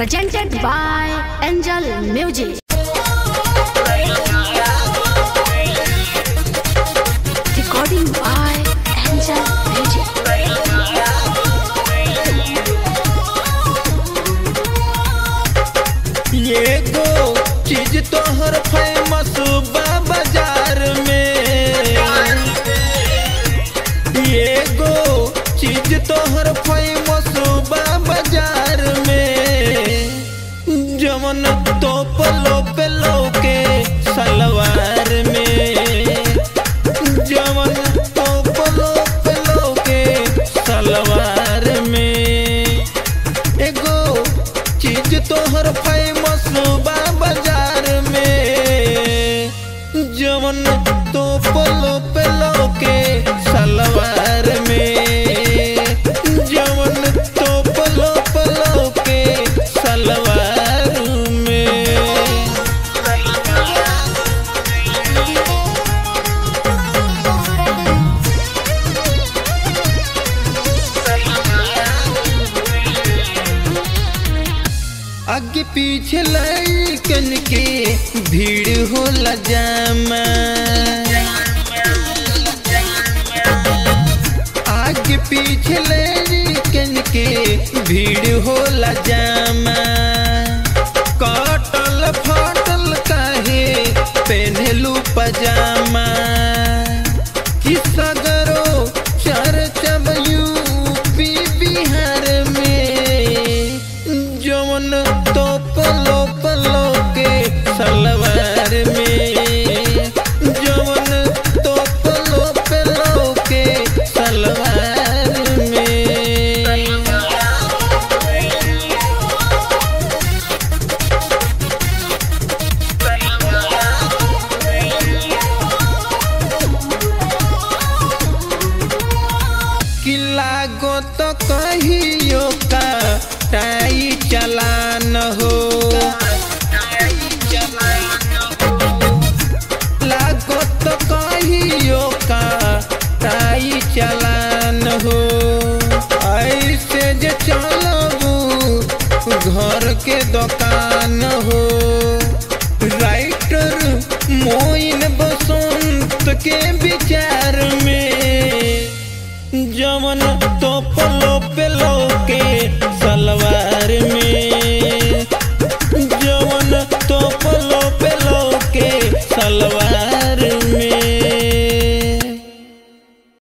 presented by Angel Music. Recording by Angel Music. ये गो चीज तोहर फेमस बा बाजार में ये गो चीज तोहर फेमस बा बाजार में जमन तो पलो पेलो के सलवार में जमन तो पलो पेलो के सलवार में एगो चीज तोहर फेमस बा बाजार में जवन तो पलो पेलो के सलवार में जवन तो पलो पलो के सलवार में आगे पीछे लड़कन के भीड़ होला जामा आगे पीछे लड़कन के भीड़ होला जामा कटल फटल काहे पहनलू पजामा कि सगरो चर्चब यूपी बिहार में जवन तो पलो पलो के सलवार में जवन तो पलो पलो के सलवार में किला गो तो कहियो का टाई चलान हो लागो तो कहियो का टाई चलान हो ऐसे जे चलबू घर के दुकान हो राइटर मोइन बसंत के विचार में जवन तो